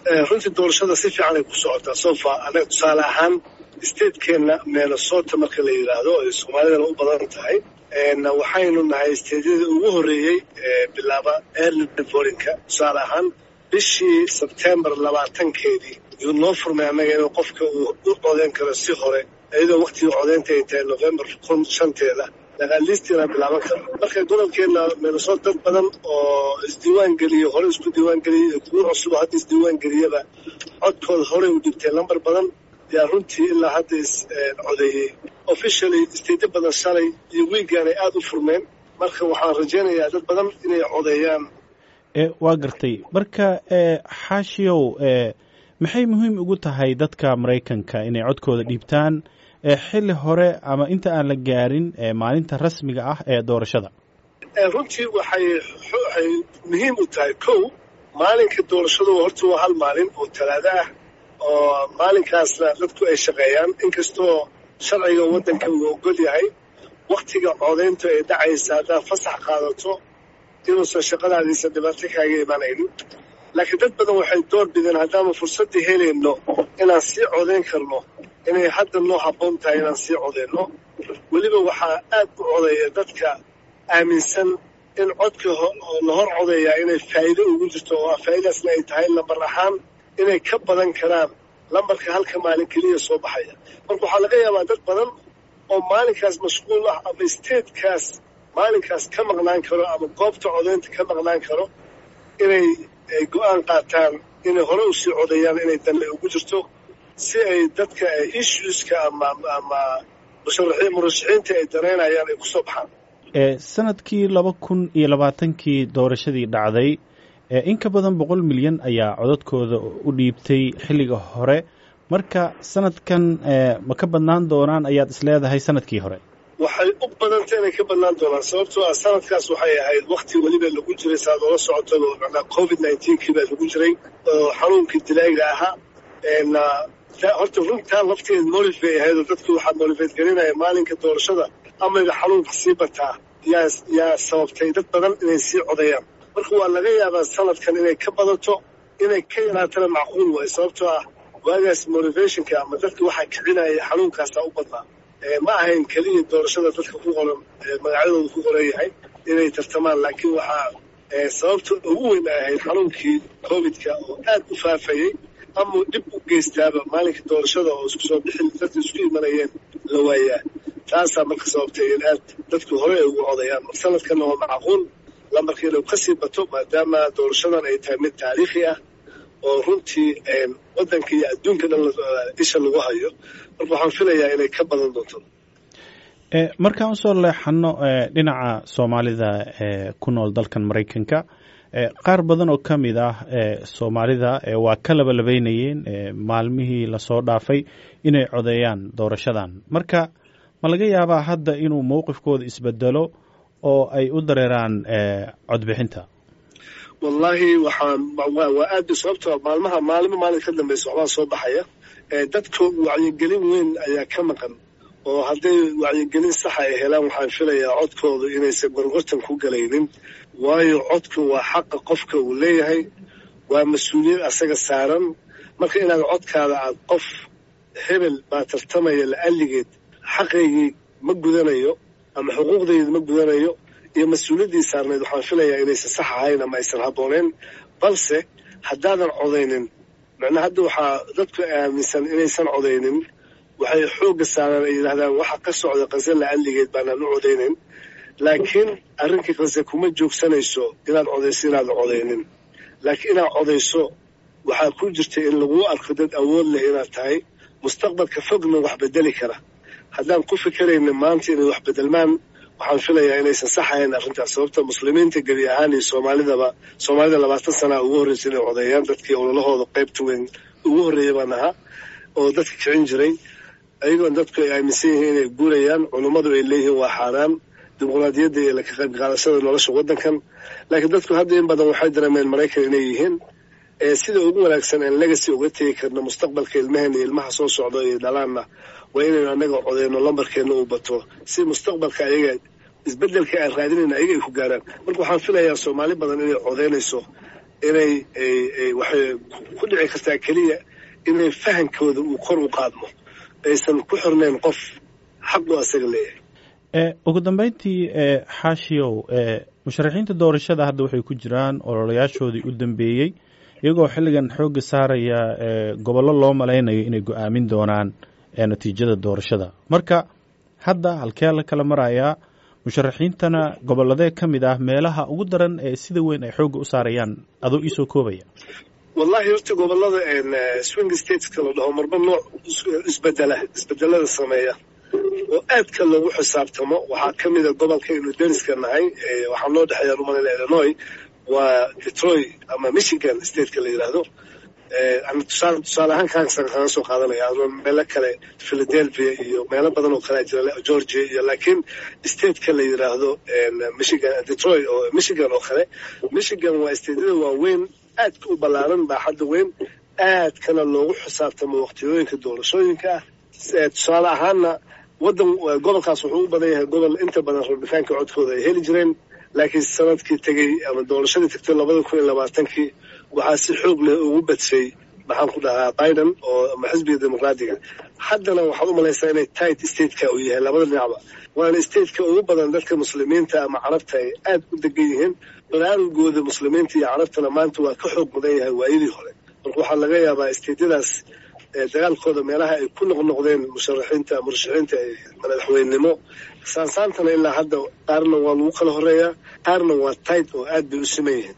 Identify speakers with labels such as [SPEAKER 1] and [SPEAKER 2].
[SPEAKER 1] runtii doorashada si fiican ay ku socotaa sofa anaga tusaale ahaan statekeenna minnesota marka la yidhaahdo ay soomaalidana u badan tahay waxaynu nahay steydyadii ugu horreeyey bilaaba early vorinka tusaale ahaan bishii sebtembar labaatankeedii yuu noo furmay annaga inuu qofka uu u codeyn karo si hore iyadoo waktigii codeynta ay tahay november kun shanteeda laqaalistiina bilaaban karo marka gobolkeenna minnesota dad badan oo isdiiwaan geliyo hore isku diiwaan geliyay iyo kuwo cusub hadda isdiiwaan geliyaba codkooda horey u dhibtay lambar badan yaa runtii ilaa hadda is codeeyey officially steytyo badan shalay iyo wiigaan ay aada u furmeen marka waxaan rajaynayaa dad badan inay codeeyaan
[SPEAKER 2] waa gartay marka xaashiyow maxay muhiim ugu tahay dadka maraykanka inay codkooda dhiibtaan xilli hore ama inta aan la gaarin maalinta rasmiga ah ee doorashada
[SPEAKER 1] runtii waxay waxay muhiim u tahay kow maalinka doorashadu horta waa hal maalin oo talaado ah oo maalinkaasna dadku ay shaqeeyaan inkastoo sharciga waddanka uu ogol yahay waktiga codayntu ay dhacaysa haddaad fasax qaadato inuusan shaqadaadiisa dhibaato kaaga imanaynin laakiin dad badan waxay door bideen haddaanu fursaddii helayno inaan sii codayn karno inay hadda noo habboon tahay inaan sii codayno weliba waxaa aad u codeeya dadka aaminsan in codka la hor codeeyaa inay faa'iido ugu jirto oo faa'iidaasna ay tahay lambar ahaan inay ka badan karaan lambarka halka maalin keliya soo baxaya marka waxaa laga yaabaa dad badan oo maalinkaas mashquul ah ama statekaas maalinkaas ka maqnaan karo ama goobta codaynta ka maqnaan karo inay go-aan qaataan inay hore usii codeeyaan inay danle ugu jirto si ay dadka issueska ama ama murashaxiinta ay danaynayaan ay kusoo baxaan
[SPEAKER 2] sanadkii laba kun iyo labaatankii doorashadii dhacday in ka badan boqol milyan ayaa codadkooda u dhiibtay xilliga hore marka sanadkan ma ka badnaan doonaan ayaad isleedahay sanadkii hore
[SPEAKER 1] waxay u badantay inay ka badnaan doonaan sababtoo ah sanadkaas waxay ahayd wakti weliba lagu jiray saaad oola socotaba macnaa covid nineteenkii baa lagu jiray oo xanuunkii dilaaga ahaa horta runtaa lafteeda molif bay ahayd oo dadku waxaa molifeed gelinaya maalinka doorashada amayga xanuunka sii bataa yaa yaa sababtay dad badan inay sii codayaan marka waa laga yaabaa sanadkan inay ka badato inay ka yaraatana macquul waayo sababtoo ah waagaas motivationka ama dadka waxaa kicinaya xanuunkaasaa u badnaa ma ahayn keliya doorashada dadka ku qoran magacyadooda ku qoran yahay inay tartamaan laakiin waxaa sababta ugu weyn ay ahayd xanuunkii covidka oo aad u faafayey ama dhib u geystaaba maalinka doorashada oo isku soo bixin dadka isku imanayeen la waayaa taasaa marka sababtay in aad dadku hore ay ugu codayaan mar sanadkanna waa macquul lambarka inuu kasii bato maadaama doorashadan ay tahay mid taariikhi ah oo runtii waddanka iyo adduunka dhan isha lagu hayo marka waxaan filayaa inay ka badan doonto
[SPEAKER 2] markaan usoo leexano dhinaca soomaalida ku nool dalkan maraykanka qaar badan oo ka mid ah soomaalida waa ka labalabeynayeen maalmihii lasoo dhaafay inay codeeyaan doorashadan marka ma laga yaabaa hadda inuu mowqifkooda isbedelo oo ay u dareeraan codbixinta
[SPEAKER 1] wallaahi waxaan waa aad sababto maalmaha maalimo maalin ka dambeysa waxbaa soo baxaya dadka wacyigelin weyn ayaa ka maqan oo hadday wacyigelin saxa ay helaan waxaan filayaa codkooda inaysan gorgortan ku galaynin waayo codku waa xaqa qofka uu leeyahay waa mas-uuliyad asaga saaran marka inaad codkaada aad qof hebel baa tartamaya la'alligeed xaqaygii ma gudanayo ama xuquuqdayda ma gudanayo iyo mas-uuliyaddii saarneed waxaan filayaa inaysan sax ahayn ama aysan habbooneen balse haddaadan codaynin macnaa hadda waxaa dadku aaminsan inaysan codaynin waxay xoogga saaraan ay yidhahdaan waxa ka socda qase la'alligeed baanaan u codaynin laakiin arrinkii qase kuma joogsanayso inaad codayso inaadan codaynin laakiin inaad codayso waxaa ku jirta in laguu arko dad awood leh inaad tahay mustaqbalka fogna wax bedeli kara haddaan ku fikerayna maanta inay wax bedelmaan waxaan filayaa inaysan sax ahayn arrintaas sababta muslimiinta gebi ahaan iyo soomaalidaba soomaalida labaatan sanaa ugu horreysa inay codeeyaan dadkii ololahooda qaybta weyn ugu horreeya baan ahaa oo dadka kicin jiray ayagoon dadku ay aaminsan yihiin inay guurayaan culummadu ay leeyihiin waa xaaraan dimuqraadiyadda iyo ka qayb qaadashada nolosha waddankan laakiin dadku hadda in badan waxay dareemeen maraykan inay yihiin sida ugu wanaagsan aan legacy uga tegi karno mustaqbalka ilmaheena iyo ilmaha soo socda iyo dhalaanna waa inaynu annaga codeyno lambarkeenna uu bato si mustaqbalka ayaga isbedelka aan raadinayna ayaga ay ku gaaraan marka waxaan filayaa soomaali badan inay codeynayso inay waxay ku dhici kartaa keliya inay fahankooda uu kor u qaadmo aysan ku xirnayn qof xaqu asaga leeyahay
[SPEAKER 2] ugu dambeyntii xaashiyow musharaxiinta doorashada hadda waxay ku jiraan ololayaashoodii u dambeeyey iyagoo xilligan xoogga saaraya gobollo loo malaynayo inay go-aamin doonaan natiijada doorashada marka hadda halkee la kala marayaa musharaxiintana gobolladee ka mid ah meelaha ugu daran ee sida weyn ay xoogga u saarayaan adoo iisoo koobaya
[SPEAKER 1] wallahi horta gobolada swing stateska la dhaho marba nooc isbedela isbedelada sameeya oo aadka loogu xisaabtamo waxaa ka mida gobolka inu deniska nahay waxaa noo dhexeeya rumalina illinois waa detroit ama michigan stateka la yidhaahdo tusaale tusaale ahaan kaansan kaga soo qaadanaya ama meelo kale philadelphia iyo meelo badan oo kale jira georgia iyo laakiin stateka la yidhaahdo michigan detroit oo michigan oo kale michigan waa stateyada waaweyn aadka u ballaaran baaxadda weyn aadkana loogu xisaabtamo waqtiyooyinka doorashooyinka ah tusaale ahaana wadan gobolkaas wuxuu u badan yahay gobol inta badan rabitaanka codkooda ay heli jireen laakiin sanadkii tegey ama doorashadii tegtay labada kun iyo labaatankii waxaa si xoog leh ugu badsay maxaan ku dhahaa biden oo ama xisbiga dimuqraadiga haddana waxaad u malaysaa inay tight stateka uu yahay labada dhinacba waana stateka ugu badan dadka muslimiinta ama carabta ay aad u degan yihiin baraarugooda muslimiinta iyo carabtana maanta waa ka xoog badan yahay waayadii hore marka waxaa laga yaabaa stateyadaas dagaalkooda meelaha ay ku noqnoqdeen musharaxiinta murashaxiinta madaxweynenimo saansaantana ilaa hadda qaarna waa lagu kala horeeyaa qaarna waa tight oo aad bay u siman yihiin